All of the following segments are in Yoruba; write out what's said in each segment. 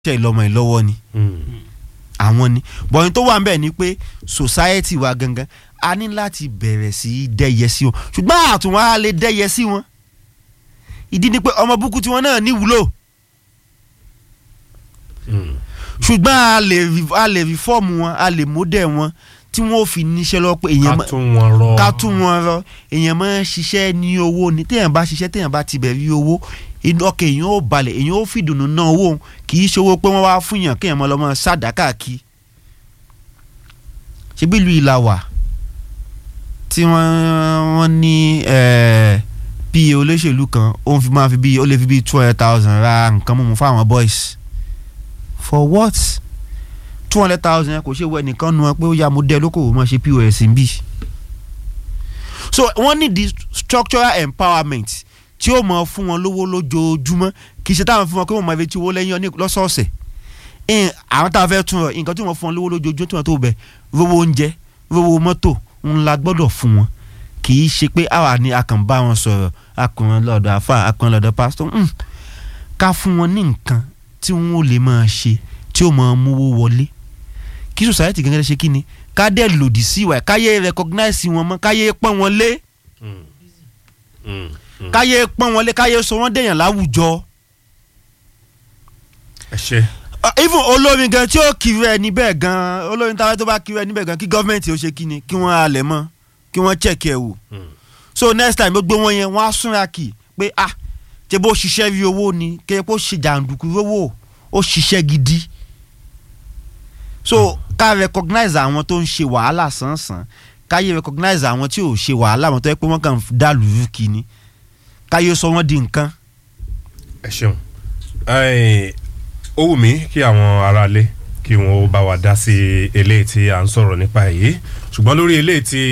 ṣe ìlọmọ ìlọ́wọ́ ni àwọn ni bọ̀yìn tó wà ń bẹ̀ ni pé society wa gangan a ní láti bẹ̀rẹ̀ sí í dẹ́yẹ sí wọn ṣùgbọ́n àtúnwá a lè dẹ́yẹ sí wọn ìdí ni pé ọmọ búkú tiwọn náà ní wúlò ṣùgbọ́n a lè rí- a lè rí fọ́ọ̀mù wọn a lè mọ́dẹ̀ wọn tí wọ́n ò fi níṣẹ́ lọ pé èèyàn ká mọ́- tún wọn rọ ká tún wọn rọ èèyàn máa ń ṣiṣẹ́ ní owó ni téèyàn bá ṣiṣẹ́ téèyàn bá ti bẹ̀ rí owó inú ọkàn èèyàn ó balẹ̀ èèyàn ó fìdùnnú ná owó òun kì í ṣòwò pé wọ́n wá fún yàn kéèyàn mọ́ lọ́mọ sádàkà kí ṣebí ìlú ìlà wà tí wọ́n wọ́n ní eh, bí olóṣèlú kan ó ń fi máa fi bí ó lè fi bí two hundred thousand ra nǹkan mímu fáwọn boys for what two hundred thousand yẹn kò ṣe wọ ẹnìkan nu ẹ pé ó yá mo dẹ lókòwò mọ́ ṣe pos ń bì so wọ́n ní the structural empowerment tí ó mọ̀ fún wọn lówó lójoojúmọ́ kì í ṣe táwọn fún wọn pé wọ́n máa fi tí owó lẹ́yìn ọ́ní lọ́sọ̀ọ̀sẹ̀ ẹn àwọn táwọn fẹ́ tún rọ nǹkan tí wọ́n fún wọn lówó lójoojúmọ́ tí wọ́n tó bẹ̀ rówó oúnjẹ rówó mọ́tò ńlá gbọ́dọ̀ fún wọn kì í ṣe pé àwa ni a kàn bá wọn sọ̀rọ̀ akùnrin lọ́dọ̀ àfà akùnrin lọ́dọ̀ pásítọ̀ mm. ká fún wọn ní nǹkan tí wọ́n ò lè máa ṣe tí ó máa múwó wọlé kí society gẹ́gẹ́ ṣe kí ni ká dẹ̀ lòdì sí ìwà ẹ̀, káyé recognize wọn mọ́ káyé pọ́n wọn lé káyé pọ́n wọn lé káyé sọ wọ́n dèèyàn láwùjọ. ẹ ṣe Uh, even olórin gan tí ó kiri ẹ níbẹ̀ gan olórin táwọn tó bá kiri ẹ níbẹ̀ gan kí gọ́ọ̀mẹ̀ntì ó ṣe kí ni kí wọ́n halẹ̀ mọ́ kí wọ́n check ẹ̀ wò. so next time gbogbo wọn yẹn wọ́n á súnra kì í pé ah ṣe bó ṣiṣẹ́ rí owó ni kí bó ṣe jàǹdùkú rówó ó ṣiṣẹ́ gidi. so ká recognize àwọn tó ń ṣe wàhálà sánsan káyé recognize àwọn tí ò ṣe wàhálà àwọn tó yẹ pé wọ́n kàn dá lùrù kì ni káyé sọ wọ́n di nǹkan. ẹ ṣeun Ẹ, ó wù mí kí àwọn aráalé kí wọn ó bá wa dá sí eléyìí tí à ń sọ̀rọ̀ nípa èyí ṣùgbọ́n lórí eléyìí tí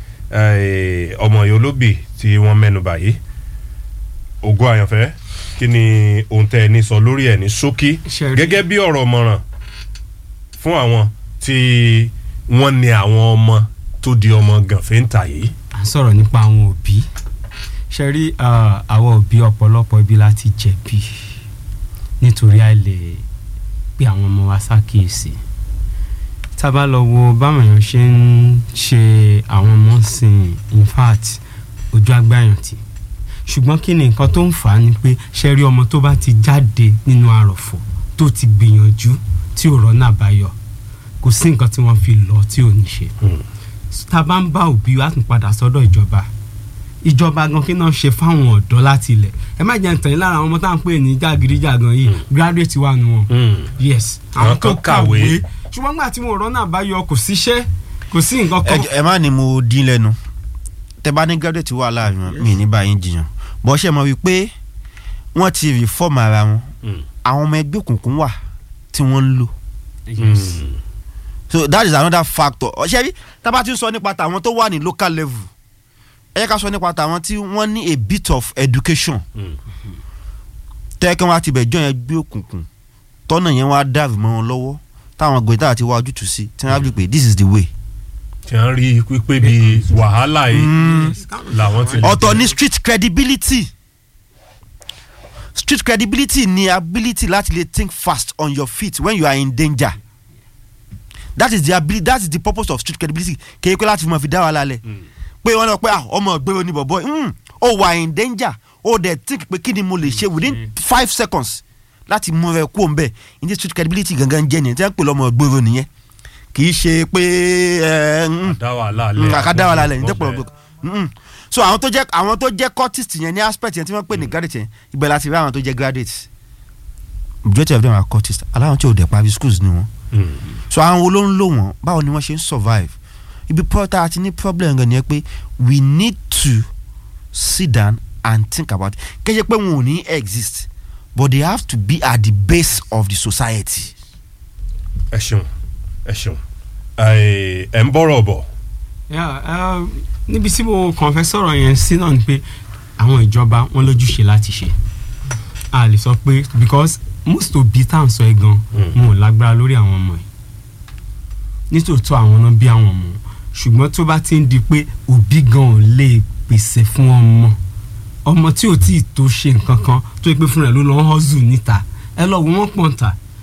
ẹ, ọmọ yìí olóbì tí wọ́n mẹ́nu báyìí ògo àyànfẹ́ kí ni ohun tẹ́ ẹ ní sọ lórí ẹ̀ ní ṣókí Ṣe rí- gẹ́gẹ́ bí ọ̀rọ̀ mọ̀ràn fún àwọn tí wọ́n ní àwọn ọmọ tó di ọmọ gànfẹ́ ń tà yìí. à ń sọ̀rọ̀ nípa àwọn òbí ṣe rí ah, àwọn òbí ọ̀pọ̀lọpọ̀ ibi láti jẹ̀bi nítorí àìlè pé àwọn ọmọ wa ṣàkíyèsí tá a bá lọ wo báwọn èèyàn ṣe ń ṣe àwọn ọmọ sìn in fact ojú agbáyàn tì ṣùgbọ́n kí ni nǹkan tó ń fà á ni pé ṣe rí ọmọ tó bá ti jáde nínú àròfọ̀ tó ti gbìyànjú tí ò rọ́nà àbáyọ kò sí nǹkan tí wọ́n fi lọ tí ò ní ṣe tá a bá ń bá òbí wa tún padà sọ́dọ̀ ìjọba ìjọba gan kí náà ṣe fáwọn ọ̀dọ́ láti ilẹ̀ ẹ má jẹ́ ntàn yín lára àwọn ọmọ tá à ń pè ní jàgídíjàgan yìí graduate wà nù wọn yes Àwọn kan kàwé. ṣùgbọ́n nígbà tí mo rọ́nà àbáyọ kò síṣẹ́ kò sí nǹkan kan ẹ ẹ má ní mo dín lẹ́nu tẹ bá ní graduate wà láàrin wọn mi ní báyìí jiyàn bọ́ ṣe mọ̀ wípé wọ́n ti reform ara wọn àwọn ọmọ ẹgbẹ́ òkùnkùn wà tí wọ́n ń lò Yes. so that is another factor ọ̀ṣẹ́ rí tábà tí ń sọ nípa tàwọn tó wà ní local level ẹ yẹ ká sọ nípa tàwọn tí wọ́n ní a bit of education tẹ́kẹ́ wọn àti ìbẹ̀jọ́ yẹn gbé òkùnkùn tọ́nà yẹn wá dàrú mọ́ wọn lọ́wọ́ táwọn gbèdá àti wá ojútùú sí tí wọ́n á bí pé this is the way. tí wọ́n rí pípé bíi wàhálà yìí Yes, káwọn làwọn ti lè ọ̀tọ̀ jẹ. ní street credibility street credibility ni ability láti lè think fast on your feet when you are in danger that is the ability that is the purpose of street credibility kéye pé láti mọ̀ fi dá wàhálà lẹ̀ pé wọ́n lọ pé ah, ọmọ ìgbéró ni bọ̀bọ̀ mm, ó wà in danger ó dẹ̀ think pé kí ni mo lè ṣe within five seconds láti mú rẹ kú òǹbẹ̀ ní street credibility gangan jẹ́ nìyẹn tí wọ́n pè lọ́mọ ìgbéró nìyẹn kì í ṣe pé ẹ mm, dá wàhálà lẹ kàkà dá wàhálà lẹ̀ ní tẹ́pọ̀ ọ̀gbọ̀n Mm-mm. so àwọn tó jẹ́ àwọn tó jẹ́ cultist yẹn ní aspect yẹn tí wọ́n pè ní graduate yẹn ibẹ̀ láti rí àwọn tó jẹ́ graduate majority of them are cultist aláwọn tí ò dẹ̀ parí schools ni wọ́n so àwọn wo ló ń lò wọ́n báwo ni wọ́n ṣe ń survive ibi pọ́tà àti ní problem gan ni ẹ pé we need to sit down and think about it kéde pé wọn ò ní exist but they have to be at the base of the society. ẹ ṣeun ẹ ṣeun ẹ ẹ ń bọ̀rọ̀ bọ̀ Yeah, uh, níbi tí mo kàn fẹ́ sọ̀rọ̀ yẹn sí náà ni pé àwọn ìjọba wọn lójúṣe láti ṣe a lè sọ pé because most òbí tá à ń sọ ẹ gan wọn ò lágbára lórí àwọn ọmọ yìí nítòótọ́ àwọn náà bí àwọn ọmọ ṣùgbọ́n tó bá ti ń di pé òbí gan ò lè pèsè fún ọmọ ọmọ tí ò tí ì tó ṣe nǹkan kan tó yẹ pé fúnra ẹ̀ ló lọ́ hustle níta ẹ lọ wọ́n pọ̀ ń ta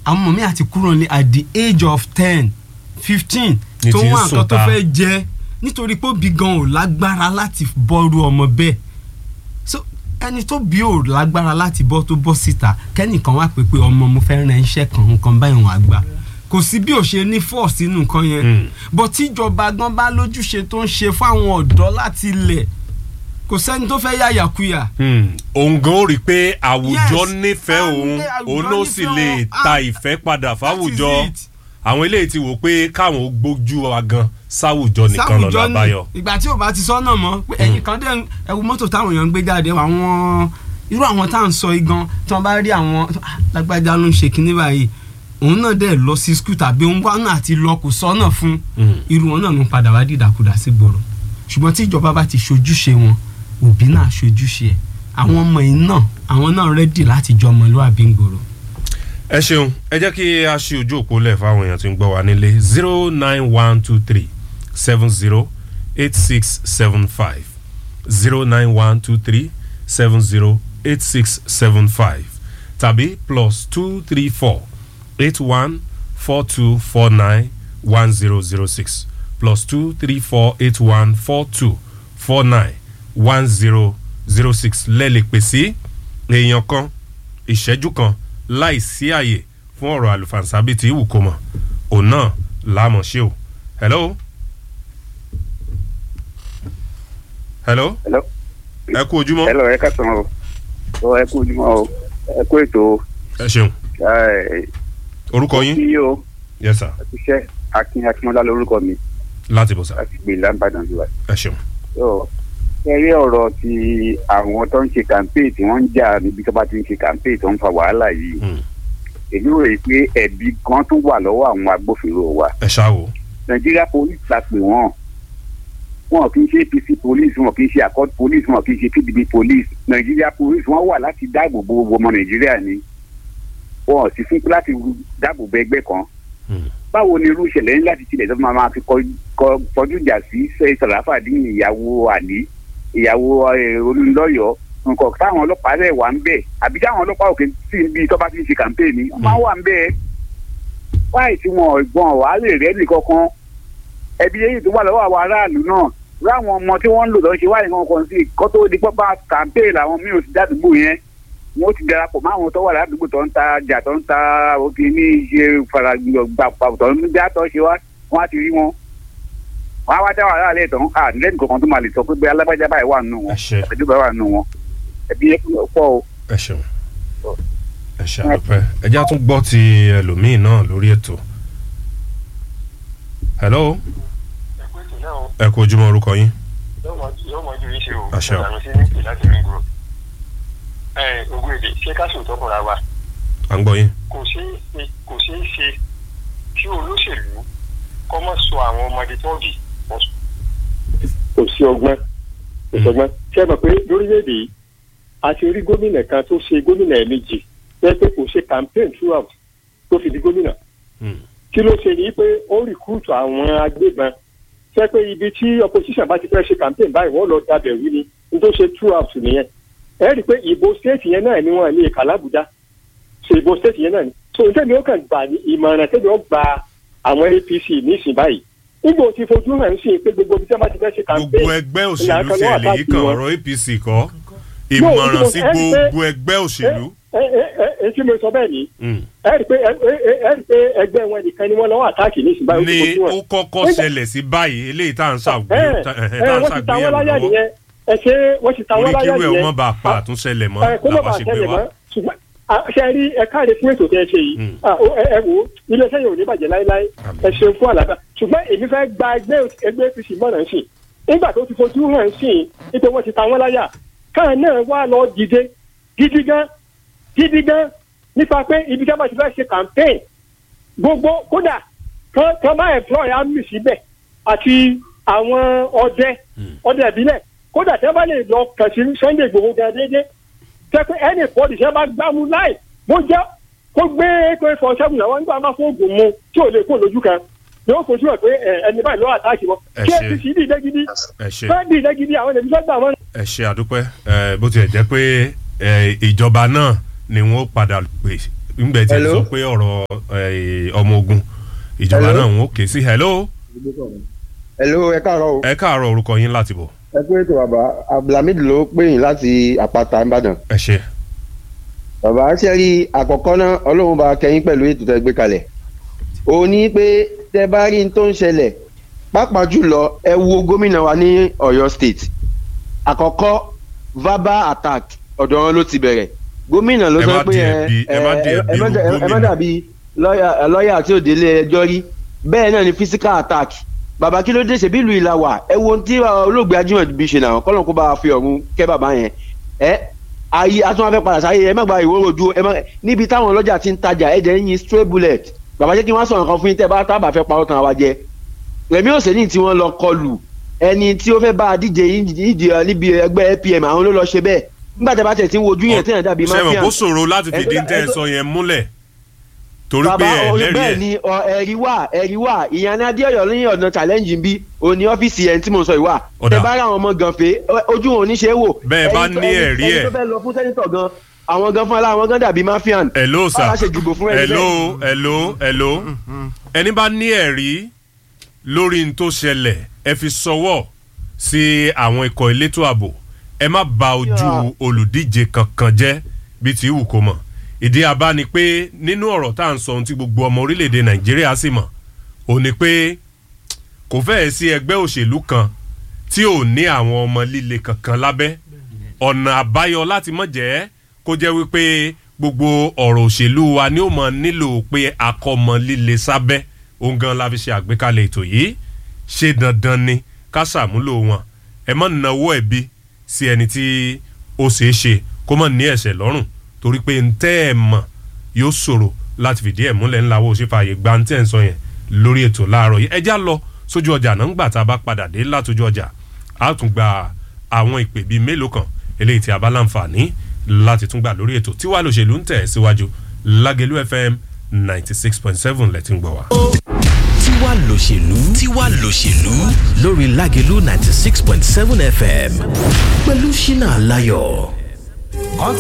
àwọn ọmọ mi àti kúrò ní at the age of ten fifteen Ní tó ti ń wà nǹkan tó sùn ta. fẹ́ jẹ nítorí pé òbí gan ò lágbára láti bọ́rú ọmọ bẹ́ẹ̀ so ẹni tó bí ò lágbára láti bọ́ tó bọ́ síta kẹ́nìkan wá pé pé ọmọ mo fẹ́ ran iṣẹ́ kan nǹkan báyìí wọn àgbà kò sí bí ò ṣe ní force nínú nǹkan yẹn Mm. bọ́ tíjọba gan bá lójúṣe tó ń ṣe fáwọn ọ̀dọ́ láti ilẹ̀ kò sẹ́ni tó fẹ́ yàyàkuyà Hmm, òun gan ó rí i pé àwùjọ Yes, nífẹ̀ẹ́ a òun ní àwùjọ òun ló sì nífẹ̀ẹ́ lè wọn. ta Ah, ìfẹ́ padà that fáwùjọ is it. àwọn eléyìí ti wò pé káwọn ó gbójú wa gan sáwùjọ nìkan lọ́nà sáwùjọ àbáyọ. ní ìgbà tí ò bá ti sọ́nà mọ́ pé ẹ̀yìn kan dé ẹ̀wù mọ́tò táwọn èèyàn ń gbé jáde àwọn irú àwọn tá à ń sọ yìí gan tí wọ́n bá rí àwọn ah, lágbájá ló ń ṣe kinní báyìí òun náà dẹ̀ lọ sí skul tàbí òun wá náà àti lọ kò sọ́nà fún Mm. irú wọn náà ló ń padà wá dìdàkudà sí gbòòrò ṣùgbọ́n tí ìjọba bá ti ṣojúṣe wọn òbí náà ṣojúṣe ẹ̀ àwọn ọmọ yìí náà àwọn náà rẹ́dì láti jọ ọmọlúwàbí ń gbòòrò. ẹ ṣeun ẹ jẹ́ kí a ṣe ojú òpó lẹ̀ fáwọn èèyàn tí ń gbọ́ wa nílé zero nine one two three seven zero eight six seven five zero nine one two three seven zero eight six seven five tàbí plus two three four eight one four two four nine one zero zero six plus two three four eight one four two four nine one zero zero six lẹ́ẹ̀lì pèsè èèyàn kan ìṣẹ́jú kan láì sí àyè fún ọ̀rọ̀ àlùfànṣá bíi ti ìwù kó mọ̀ òun náà láàmọ̀ ṣe o. hello. hello. Hello. ẹ kú ojúmọ́. Hello, ẹ káàsán o. Ọ ẹ kú ojúmọ́ o. Ẹ kú ètò o. ẹ ṣeun. Ẹ, orúkọ yín. Kí o, yes sir. ẹ ti ṣẹ́ Akin Akínmọ́lá lórúkọ mi láti bọ̀ sá. láti gbé Lámbàdàn jù wá. ẹ ṣeun. Yọ ẹ rí ọ̀rọ̀ ti àwọn tó ń ṣe campaign tí wọ́n ń jà níbi tó bá ti ń ṣe campaign tó ń fa wàhálà yìí. Mm. Èmi rò yìí pé ẹ̀bi kan tún wà lọ́wọ́ àwọn agbófinró wa. ẹ ṣáà wò. Nàìjíríà police la pè wọ́n. Wọn kì í ṣe APC police, wọn kì í ṣe accord police, wọn kì í ṣe PDP police. Nàìjíríà police wọ́n wà láti dáàbò bo gbogbo ọmọ Nàìjíríà ni. Wọn ò sì fún láti dáàbò bo ẹgbẹ́ kan. Mm. Báwo ni irú ìṣẹ̀lẹ̀ ńlá ti tilẹ̀ tó máa máa fi kọ- kọ- kọjú ìjà sí Sàràfàdín ìyàwó Àlí ìyàwó eh, olùlọ́yọ̀ nǹkan táwọn ọlọ́pàá rẹ̀ wà ń bẹ̀ àbí táwọn ọlọ́pàá òkè sí ibi tó bá ti ń ṣe kàmpéènì wọ́n máa wà ń bẹ̀ wáyé tí wọn ọ̀gbọ́n wàá lè rẹ́ nìkankan ẹbí yẹn tó wà lọ́wọ́ àwọn aráàlú náà láwọn ọmọ tí wọ́n ń lò lọ́ọ́ ṣe wáyé kankan sí kó tó di pọ́pá kàmpéènì làwọn míì ò ti dádùúgbò yẹn wọ́n ti darapọ̀ mọ́ àwọn tó wà ládùúgbò tó ń ta jà tó ń ta òkè ní ṣe faragbà tó ń dá tó ṣe wá wọ́n á ti rí wọn wọ́n á wá dá wàhálà lẹ̀ tán à lẹ́nu kankan tó máa lè sọ pé bẹ́ẹ̀ alágbájá báyìí wà nù wọn ẹ ṣe ẹ̀dúgbà wà nù wọn ẹbí yẹn pọ̀ o. ẹ ṣeun. ẹ ṣe àdúpẹ́ ẹ já tún gbọ́ ti ẹlòmíín náà lórí ètò. hello. ẹ kú ojúmọ́ orúkọ yín. yóò mọ ju iṣẹ́ o Àṣẹ o. ìlànà sí nípì láti ring road. ẹ ogún èdè ṣé ká sòótọ́ fúnra wa à ń gbọ́ yín. kò ṣeé ṣe kò ṣeé ṣe kí olóṣèlú kọ́ mọ́ sọ àwọn ọmọdé tọ́ọ̀gì wọ́n sọ. kò sí ọgbọ́n kò sí ọgbọ́n ṣé ẹ mọ̀ pé lórílẹ̀‐èdè yìí a ti rí gómìnà kan tó ṣe gómìnà ẹ̀mejì pé pé kò ṣe campaign throughout tó fi di gómìnà Mm. kí ló ṣe ní pé ó rìkúùtù àwọn agbébọn ṣé pé ibi tí opposition bá ti fẹ́ ṣe campaign báyìí wọ́n lọ dabẹ̀ wí ni ní tó ṣe throughout nìyẹn ẹ rí i pé ìbò state yẹn náà ni wọ́n ní ìkà l'Ábùjá so ìbò state yẹn náà ni so n tẹ́mi ó kàn gbà ní ìmọ̀ràn tẹ́mi ó gba àwọn APC nísìn báyìí nígbà tí fojú hàn sí pé gbogbo ibi tí wọ́n bá ti fẹ́ ṣe campaign gbogbo ẹgbẹ́ òṣèlú ìlànà tí ẹ kan lè náà yí kan àtàkì wọn. ọ̀rọ̀ APC kọ́ ìmọ̀ràn sí ẹ rí pé- gbogbo ẹgbẹ́ òṣèlú. ẹ ẹ ẹ ẹ tí mo sọ bẹ́ẹ̀ ni Mm. ẹ rí i pé ẹ ẹ ẹ rí i pé ẹgbẹ́ wọn nìkan ni wọ́n lọ́wọ́ àtàkì ní ìsìn báyìí ni ó ó ti kọ́kọ́ Nígbà- ṣẹlẹ̀ sí báyìí eléyìí tá à ń ẹ ṣàgbéyẹ̀wò tá ẹ à ń wọ́n ti ta wọ́n ṣàgbéyẹ̀wò láyà lọ́wọ́ nìyẹn ẹ ṣe wọ́n ti ta orí wọ́n láyà kírú ẹ̀ nìyẹn ọmọ bá pa àtúnṣẹlẹ̀ mọ́ ẹ kó má làwọn bàa ṣe gbé tẹ̀lé wá. mọ́ ṣùgbọ́n à, ṣe rí ẹ káàdé fún ètò tẹ́ ẹ ṣe yìí Mm. à, ó, ẹ ẹ wò ó iléeṣẹ́ yìí ò ní bàjẹ́ láéláé Àmín. ẹ ṣeun fún àlàáfíà ṣùgbọ́n èmi fẹ́ gba ẹgbẹ́ ẹgbẹ́ APC mọ̀ràn sí nígbà tó ti fojú hàn sí nítorí wọ́n ti ta wọ́n láyà káà náà wá lọ dìde gidi gan gidi gan nípa pé ibi tí a bá ti fẹ́ ṣe campaign gbogbo kódà kan kan bá employ army síbẹ̀ àti àwọn ọdẹ ọdẹ ìbílẹ̀ kódà tí wọ́n bá lè lọ kàn sí Sunday Igboho gan déédéé tẹ́ pé ẹnì pọ́ọ̀dì tí wọ́n bá gbámú láì bó jẹ́ kó gbé pé fọ sẹ́gun làwọn nígbà máa fún oògùn mu tí ò lè kó lójú kan yóò fojú ẹ̀ pé ẹ, ẹni báyìí lọ́wọ́ àtàkì wọn Ẹ kí ṣe. APC dìde gidi ẹ ṣe fẹ́ẹ́ dìde gidi àwọn ènìyàn fẹ́ gbà wọ́n ẹ ṣe àdúpẹ́ ẹ, bó tiẹ̀ jẹ́ pé ẹ, ìjọba náà ni wọ́n padà pè ńgbẹ́ tí ẹ Hello? sọ pé ọ̀rọ̀ eh, ọmọ ogun ìjọba Hello? náà ń ké sí hello hello ẹ káàárọ̀ o ẹ káàárọ̀ orúkọ yín láti bọ̀ ẹ pé ètò bàbá abdulhamid ló pè yín láti àpáta ìbàdàn ẹ ṣe bàbá ṣe rí àkọ́kọ́ náà ọlọ́run bá kẹ́yìn pẹ̀lú ètò tẹ́ gbé kalẹ̀ ó ní pé tẹ́ bá rí n tó ń ṣẹlẹ̀ pàápàá jùlọ ẹ wo gómìnà wa ní ọ̀yọ́ state àkọ́kọ́ verbal attack ọ̀dọ̀ wọn ló ti bẹ̀rẹ̀ gómìnà ló Ẹ sọ má pé di ẹ ẹ̀bi- ẹ má di ẹ- ẹ̀bi ẹ má irú dà- ẹ má gómìnà. dàbí lọ́ọ̀yà lọ́ọ̀yà tí ò délé ẹjọ́ rí bẹ́ẹ̀ náà ni physical attack bàbá kí ló dé ṣe bí ìlú ìlà wà ẹ wo ohun tí olóògbé ajímọ̀bí ṣe náà kọ́lọ́n kó bá a fi ọ̀run kẹ́ bàbá yẹn ẹ ayé atún afẹ́ padà sáyé ẹ má gba ìwé rojú ẹ má níbi táwọn ọlọ́jà ti ń tajà ẹ jẹ́ ń yin stray bullet bàbá jẹ́ kí wọ́n sọ̀rọ̀ kan fún yín tẹ́ bá tábà fẹ́ parọ́ tán àwa jẹ rẹ̀mí òsèlú tí wọ́n lọ kọlù ẹni tí ó fẹ́ bá a díje ìdí níbi ẹgbẹ́ apm àwọn ló lọ ṣe bẹ́ẹ̀ nígbà tẹ́ bá tẹ̀ tí ń wojú yẹn tẹ́yàn dàbí ṣe mọ̀ mafia kó ṣòro láti Ẹ fìdí tó- tẹ́ ẹ ẹ tó- sọ yẹn múlẹ̀ torí pé bàbá ẹ o- lẹ́rìí bẹ́ẹ̀ ẹ̀ ni ọ, ẹ̀rí wà ẹ̀rí wà ìyànà adéọyọ ní ọ̀nà challenge ń bí òní ọ́fíìsì ẹ̀ tí mo sọ ìwà Ọ̀dà. tẹ bá rà àwọn ọmọ gànfẹ́ ojú wọn ò ní ṣe é wò Bẹ́ẹ̀ bá Ẹni tó- ní ẹni- ẹ̀rí ẹni ẹ̀. tó fẹ́ lọ fún sẹ́nitọ̀ gan àwọn gan fún aláwọn gan dàbí mafian hello sir báwa ṣe dìbò fún ẹni hello hello hello ẹni bá ní ẹ̀rí lórí n tó ṣẹlẹ̀ ẹ fi sọwọ́ sí àwọn ikọ̀ elétò ààbò ẹ má ba ojú Yeah. olùdíje kankan jẹ́ bí ti wù kó mọ̀ ìdí abá ni pé nínú ọ̀rọ̀ tá à ń sọ ohun tí gbogbo ọmọ orílẹ̀-èdè nàìjíríà sì mọ̀ ò ní pé kò fẹ́ẹ̀ sí ẹgbẹ́ òṣèlú kan tí ò ní àwọn ọmọ líle kankan lábẹ́ ọ̀nà àbáyọ láti mọ̀ jẹ́ kó jẹ́ wípé gbogbo ọ̀rọ̀ òṣèlú wa ni ó mọ̀ nílò pé akọ́mọ líle sábẹ́ òun gan la fi ṣe àgbékalẹ̀ ètò yìí ṣe dandan ni ká ṣàmúlò wọn ẹ mọ̀ náwó ẹ̀bi sí ẹni tí ó ṣeé ṣe kó mọ̀ ní ẹ̀ṣẹ̀ lọ́rùn torí pé ntẹ́ ẹ̀ mọ̀ yóò ṣòro láti fìdí ẹ̀ múlẹ̀ ńlá wo ṣe fààyè gba ntẹ́ ẹ̀ ń sọ yẹn lórí ètò láàárọ̀ yìí ẹjá lọ sójú ọjà náà ńgbà tá a bá padà dé látòjú ọjà a tún gba àwọn ìpè bíi mélòó kan eléyìí tí a bá láǹfààní láti tún gbà lórí ètò tí wàá lòṣèlú ń tẹ̀ síwájú lágẹ̀lú fm ninety six point seven lẹ́tí ń gbọ́ wa. tiwa lòṣèlú tiwa lòṣèlú lórí lágẹ̀lú ninety six point seven fm pẹ̀lú ṣínà aláyọ̀.